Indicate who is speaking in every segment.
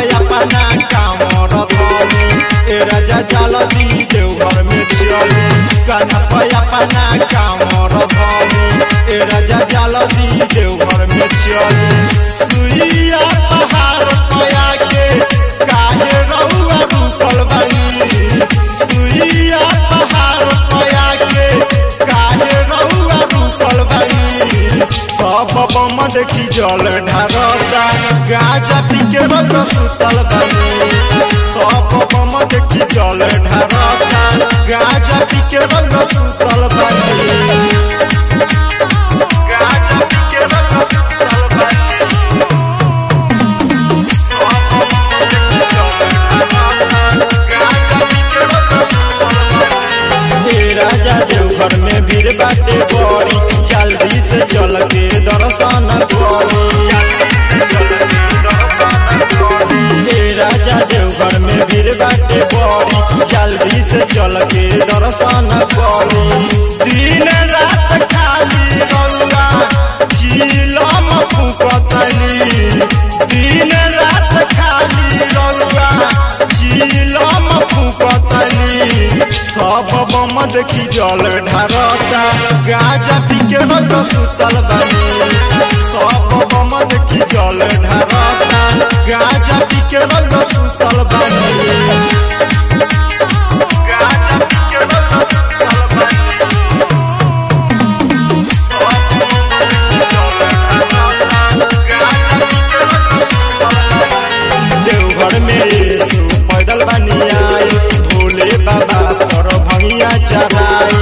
Speaker 1: अपना कामर धनी ए राजा जल्दी देवघर में चली कान्हा पे अपना कामर धनी ए राजा जल्दी देवघर में चली सुइया पहाड़ पया के काहे रहुआ रुकल बानी सुइया पहाड़ पया के काहे रहुआ रुकल बानी सब बम देखी जल ढारता गाजा पी के रग सुतल बानी सब बम देखी जल ढारता गाजा पी के रग सुतल बानी गाजा पी के रग सुतल बानी हे राजा देवघर में भीड़ बाटे बड़ी जल्दी से चल के दर्शन करी हे राजा देवघर में भीड़ बाटे बड़ी जल्दी से चल के दर्शन करी दिन रात खाली रउआ चिलम फुकतनी दिन रात खाली रउआ चिलम फुकतनी सब बम देखी जल ढारता गाजा पी के रग सुतल बानी सब बम देखी जल ढारता गाजा पी के रग सुतल बानी गाजा पी के रग सुतल बानी देवघर में यीशु पैदल बनी आई भोले बाबा पर भंगिया चढ़ाई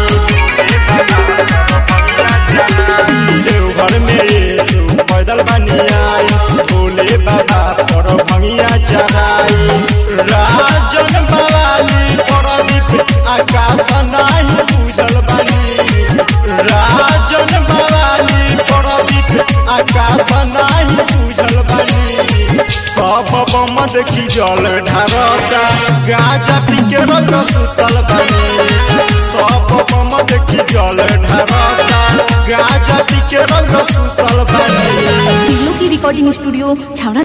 Speaker 1: देवघर में यीशु पैदल बनी आई भोले बाबा पर भंगिया चढ़ाई राजन बवाली प्रदीप आकाश नाही बुझल बनी राजन बवाली प्रदीप आकाश नाही बुझल बनी सब बम देखी जल ढारता गाजा पी के रग सुतल बानी सब बम देखी जल ढारता गाजा पी के रग सुतल बानी
Speaker 2: टिग्लो की रिकॉर्डिंग स्टूडियो छावड़ा